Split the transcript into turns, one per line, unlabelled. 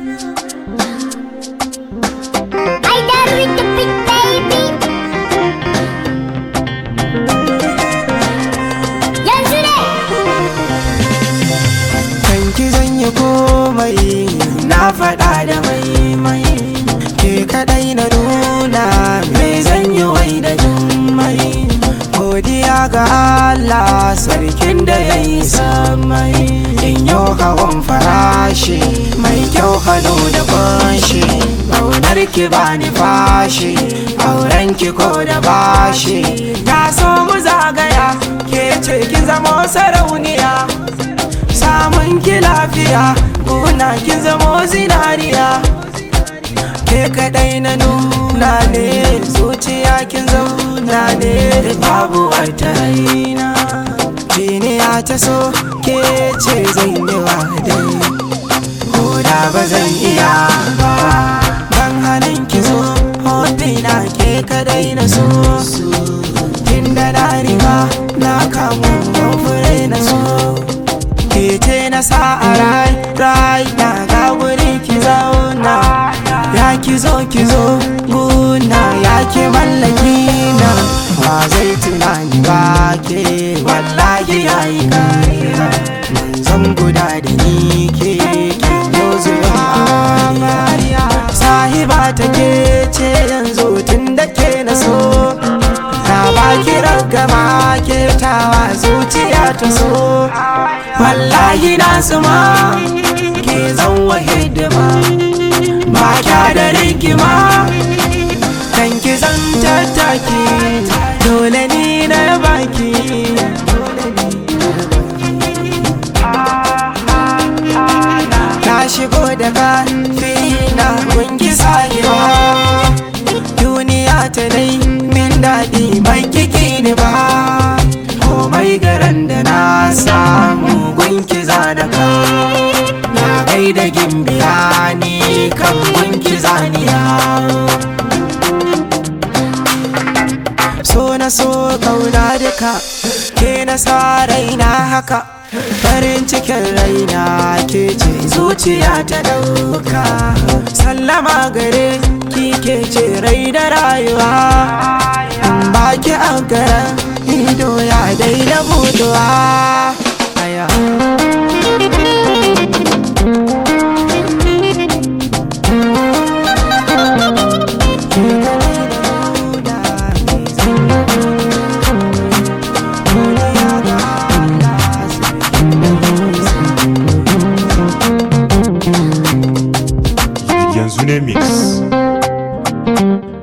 I done with the big baby. Yanzu ne.
kanki zan yi komai na faɗa da mai mai ke kaɗai na nuna me zan yi wai da jummai godiya ga Allah sarkin da ya yi samai in yau hawan farashi mai kyau hannu da kunshi ƙaunar ki bani fashi auren ki ko da bashi na so mu zagaya ke ce kin zama sarauniya samun ki lafiya kuna kin zamo zinariya ke kadai na nuna ne zuciya kin zauna ne babu wata raina jiniya ta so ke ce zan yi wa dai ko da ba zan iya ba ban halin ki zo hobina ke kadai na so tun da na riga na kamu ban fure na so Kece na sa a rai, rai na ga wuri ki zauna Ya ki zo ki zo guna ya ki mallaki na Ba zai tunani ba ke wallahi ya yi kariya Zan guda da ni ke ki yau zuwa mariya Sahiba ta ke ce yanzu tun da ke na so Na baki ragama ke tawa zuciya ta so Wallahi na suma ke zan wa hidima Ba kya da rigima kan ki zan tattaki Dole ni na baki Na shigo da ƙarfi na kungi sahiba duniya ta dai min daɗi bai kiki ni ba komai garan da na samu gunki zanaka na gai da gimbiya ni kan gunki zaniya so na so kauna duka ke na sa raina haka farin cikin raina ke ce zuciya ta dauka sallama gare ki ke ce rai da rayuwa in baki a garan ido ya daina buduwa aya
yanzu ne mix